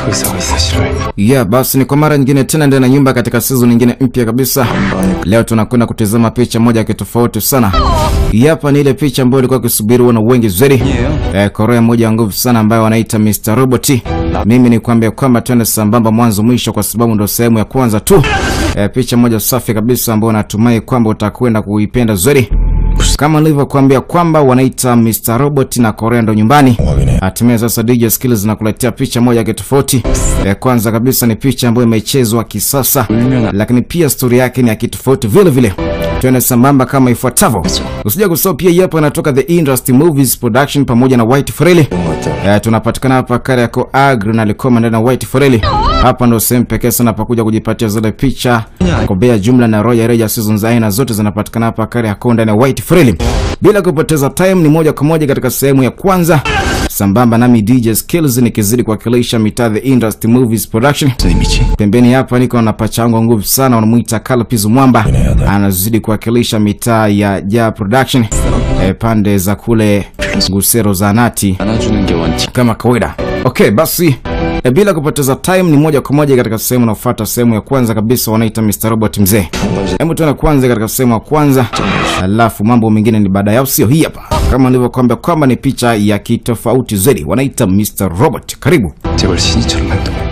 쓰고 있어 사실을 Yeah, basi ni kwa mara nyingine tena ndani ya nyumba katika season nyingine mpya kabisa. Leo tunakwenda kutazama picha moja ya kitofauti sana. Hii hapa ni ile picha ambayo ilikuwa ikisubiriwa na wengi zaidi. Eh, Korea moja ya nguvu sana ambayo wanaita Mr. Robot. Mimi ni kuambia kwamba twende sambamba mwanzo mwisho kwa sababu ndo sehemu ya kwanza tu. Eh, picha moja safi kabisa ambayo natumai kwamba utakwenda kuipenda zaidi. Kama nilivyokuambia kwamba wanaita Mr. Robot na Korea ndo nyumbani. Hatimaye sasa DJ Skills zinakuletea picha moja ya kitofauti. Ya kwanza kabisa ni picha ambayo imechezwa kisasa, lakini pia stori yake ni ya kitofauti vile vile. Twende sambamba kama ifuatavyo. Usija kusahau pia hii hapa inatoka The Industry Movies Production pamoja na White Foreli. Eh, tunapatikana hapa Kariakoo Agri na Likoma ndani ya White Foreli. Hapa ndo sehemu pekee sana pa kuja kujipatia zile picha kwa bei ya jumla na Royal Reja seasons za aina zote zinapatikana hapa Kariakoo ndani ya White Foreli. Bila kupoteza time, ni moja kwa moja katika sehemu ya kwanza sambamba nami DJ Skills nikizidi kuwakilisha mitaa The Industry Movies Production. 선생님이지 Pembeni hapa niko na pacha wangu wa nguvu sana, wanamuita Kalpiz Mwamba, anazidi kuwakilisha mitaa ya Ja Production e, pande za kule Ngusero za Nati 안아주는 게 원칙 kama kawaida. Okay, basi e, bila kupoteza time ni moja kwa moja katika sehemu inayofuata, sehemu ya kwanza kabisa wanaita Mr. Robot mzee. Hebu tuende kwanza katika sehemu ya kwanza, alafu mambo mengine ni baada yao, sio hii hapa. Kama nilivyokuambia kwamba ni picha ya kitofauti zaidi, wanaita Mr. Robot. Karibu. 제발 신이처럼 행동해